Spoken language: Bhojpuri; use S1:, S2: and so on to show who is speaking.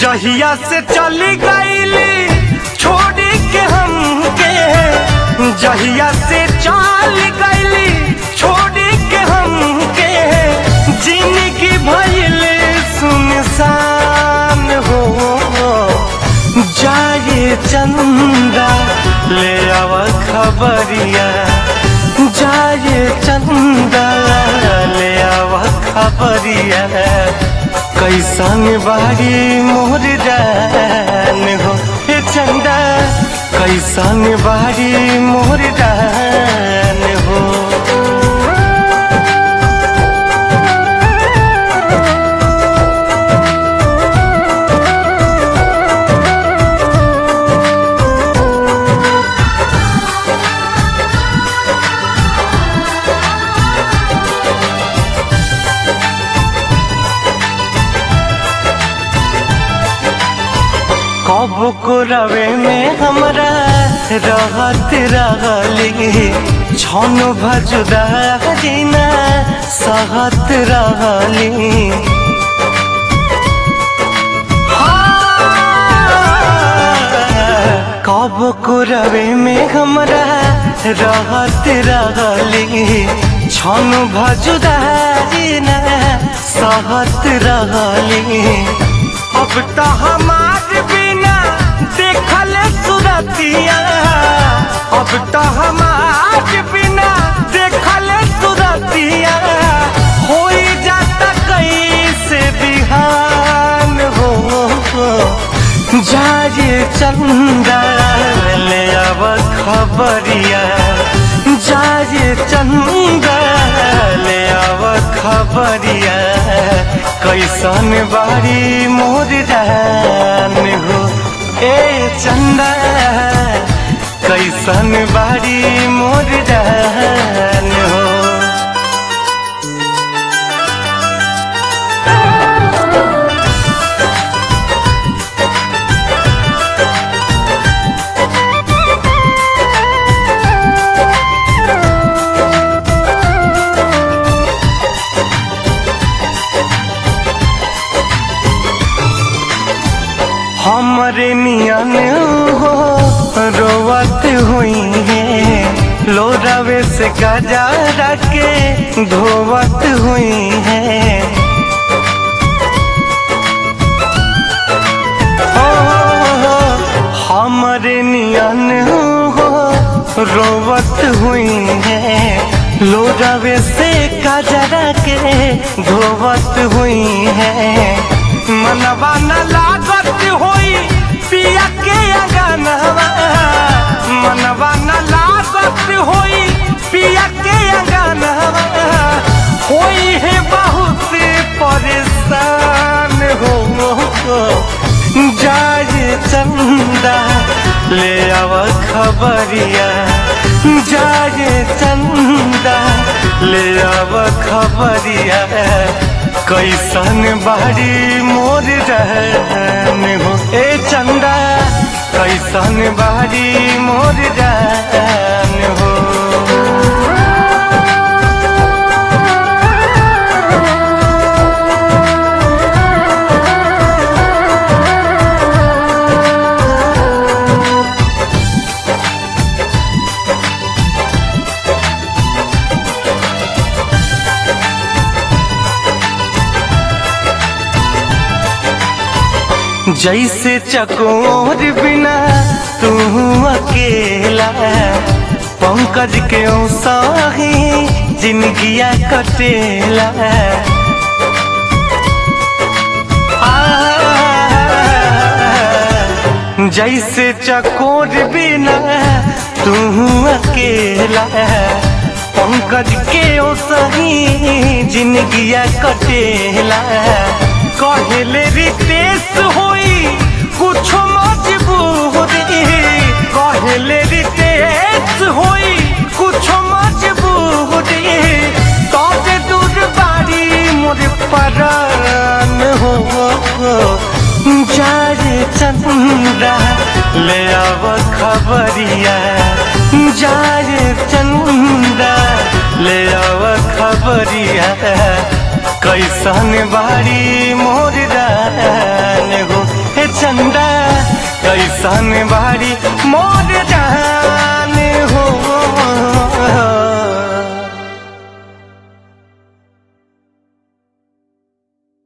S1: जहिया से चली गईली छोड़ी के हमके जहिया से चल गईली छोड़ी के हमके जिंदगी भइल सुनसान हो जाए चंदा ले आव खबरिया जाए चंदा ले आव खबरिया कैसन बारी मोर जान हो हे चंदा कैसन बारी मोर जान हो कब को रवे में हमरा रहत रहली छन भजुदा जीना सहत रहली कब को रवे में हमरा रहत रहली छन भजुदा जीना सहत रहली अब तो हमार बिना देखल सुरतिया अब तो हमार बिना देखल सुरतिया हो जाता कैसे बिहान हो जाए चंदा ले अब खबरिया जाए चंदा ले अब खबरिया कैसन बारी मोर जान हो ए चंदा कैसन बारी मोर जान हो हमरे नियन हो रोवत हुई है लोरावे से गजा के धोवत हुई है ओ, हमरे नियन हो रोवत हुई है लोरावे से गजरा के धोवत हुई है मनवा न लागत होई पिया के अंगनवा मनवा न लागत होई पिया के अंगनवा होई है बहुत परेशान हो जाए चंदा ले आव खबरिया जाए चंदा ले आव खबरिया कैसन बारी मोर रहन हो ए चंदा कैसन बारी मोर रहन हो जैसे चकोर बिना तू अकेला पंकज के साही जिंदगिया कटेला आ, जैसे चकोर बिना तू अकेला पंकज के सही जिंदगिया कटेला कहले रितेश होई कुछ मजबूरी कहले रितेश होई कुछ मजबूरी तब दूर बारी मोर परान हो जारे चंदा ले आव खबरिया जारे चंदा ले आव खबरिया कैसन बारी मोर रान हो हे चंदा कैसन बाड़ी मोर